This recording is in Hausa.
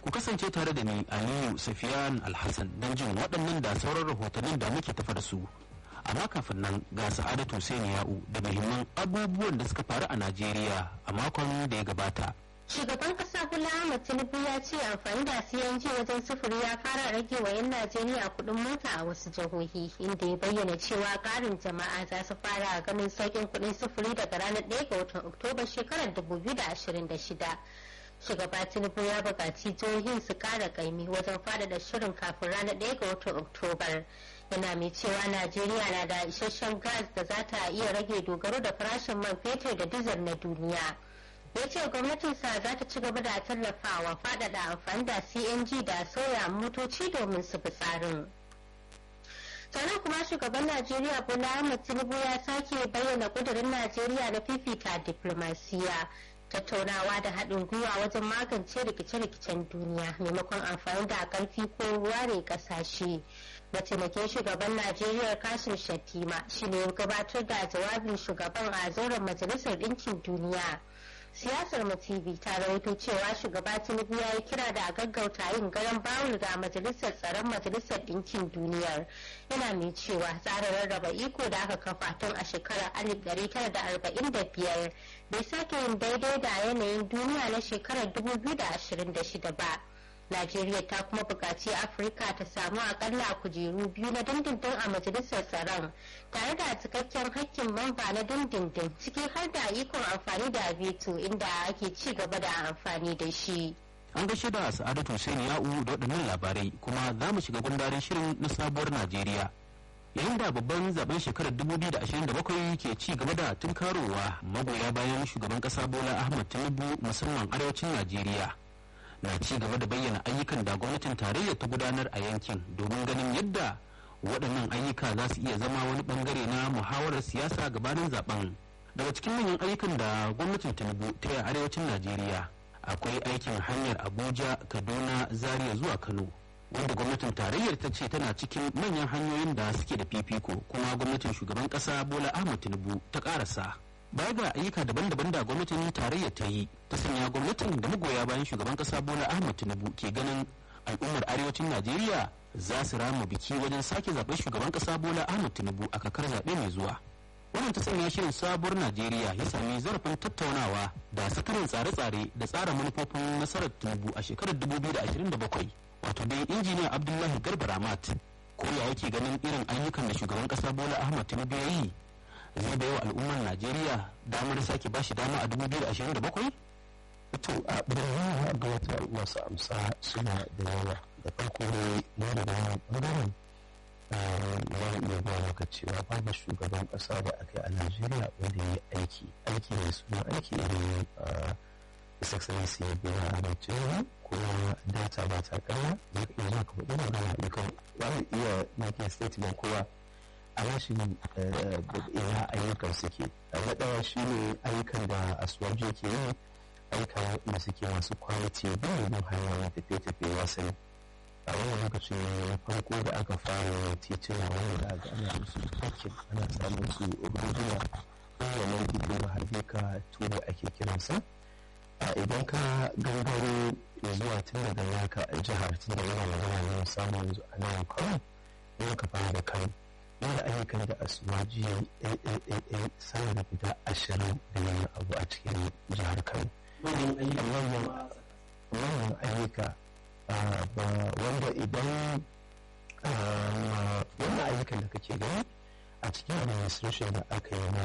ku kasance tare da ni aliyu safiyan alhassan don jin waɗannan da sauran rahotannin da muke tafa da su amma kafin nan ga sa'adatu hussein ya'u da muhimman abubuwan da suka faru a najeriya a makon da ya gabata Shugaban kasa Bola Ahmed Tinubu ya ce amfani da CNG wajen sufuri ya fara rage wa 'yan Najeriya kuɗin mota a wasu jihohi inda ya bayyana cewa ƙarin jama'a za su fara ganin sauƙin kuɗin sufuri daga ranar 1 ga watan Oktoba shekarar 2026. Shugaba Tinubu ya buƙaci jihohin su ƙara ƙaimi wajen faɗaɗa shirin kafin ranar 1 ga watan Oktobar. Yana mai cewa Najeriya na da isasshen gas da za ta iya rage dogaro da farashin man fetur da dizal na duniya. ya ce gwamnatinsa za ta ci gaba da tallafawa faɗaɗa amfani da cng da sauya motoci domin su bi tsarin sannan kuma shugaban najeriya bola ahmed tinubu ya sake bayyana ƙudurin najeriya na fifita diplomasiya tattaunawa da haɗin gwiwa wajen magance rikice-rikicen duniya maimakon amfani da ƙarfi ko ware ƙasashe mataimakin shugaban najeriya kasim shatima shine gabatar da jawabin shugaban a zauren majalisar ɗinkin duniya siyasar mu tv ta rawaito cewa shugaba tinubu ya yi kira da a gaggauta yin garan bawul ga majalisar tsaron majalisar ɗinkin duniyar yana mai cewa tsarin rarraba iko da aka kafa tun a shekarar 1945 bai sake yin daidai da yanayin duniya na shekarar 2026 ba Najeriya ta kuma buƙaci Afirka ta samu akalla kujeru biyu na dindindin a majalisar tsaron tare da cikakken hakkin mamba na dindindin ciki har da ikon amfani da veto inda ake ci gaba da amfani da shi. an gaishe da sa'adatu hussein ya'u da waɗannan labarai kuma za mu shiga gundarin shirin na sabuwar najeriya yayin da babban zaben shekarar 2027 ke ci gaba da tunkarowa magoya bayan shugaban ƙasa bola ahmad tinubu musamman arewacin najeriya na ci gaba da bayyana ayyukan da gwamnatin tarayya ta gudanar a yankin domin ganin yadda waɗannan ayyuka za su iya zama wani bangare na muhawarar siyasa gabanin zaben daga cikin manyan ayyukan da gwamnatin tinubu ta yi arewacin najeriya akwai aikin hanyar abuja kaduna zaria zuwa kano wanda gwamnatin tarayyar ta ce tana cikin manyan hanyoyin da suke da fifiko kuma gwamnatin shugaban ƙasa bola ahmad tinubu ta ƙarasa baya ga ayyuka daban-daban da gwamnatin tarayya ta yi ta sanya gwamnatin da magoya bayan shugaban kasa bola ahmad tinubu ke ganin al'ummar arewacin najeriya za su rama biki wajen sake zaben shugaban kasa bola ahmad tinubu a kakar zaɓe mai zuwa wannan ta sanya shirin sabuwar najeriya ya sami zarafin tattaunawa da sakarin tsare-tsare da tsara manufofin nasarar tinubu a shekarar 2027 wato dai injiniya abdullahi garba ramat ko ya yake ganin irin ayyukan da shugaban kasa bola ahmad tinubu ya yi zai bai wa al'ummar najeriya damar sake ba shi dama a 2027? to a ɓangaren da wata masu amsa suna da yawa da farko ne na da yawan ɓangaren za mu iya ba maka cewa babu shugaban ƙasa da aka yi a najeriya wanda ya yi aiki aiki mai suna aiki irin his excellency ya biya a najeriya kuma data ba ta ƙarya za ka iya maka kuɗi magana dukan za mu iya making statement kowa a rashin ina ayyukan suke na ɗaya shi ne ayyukan da asuwaji ke yi ayyukan da suke masu kwaliti ba yin hanyar tafiye-tafiye wasanni a wani lokacin na farko da aka fara tituna wanda da aka ana musu parking ana samun su ruduna wannan titin da harbika tuba ake kiransa idan ka gangaro zuwa tun daga yaka a jihar tun da yana magana na samun yanzu a nan kawai yau ka fara da kano wanda ayyukan da asuwaji aaa sama da guda ashirin da wani abu a cikin jihar kano wannan ayyuka wanda idan wannan ayyukan da kake gani a cikin administration da aka yi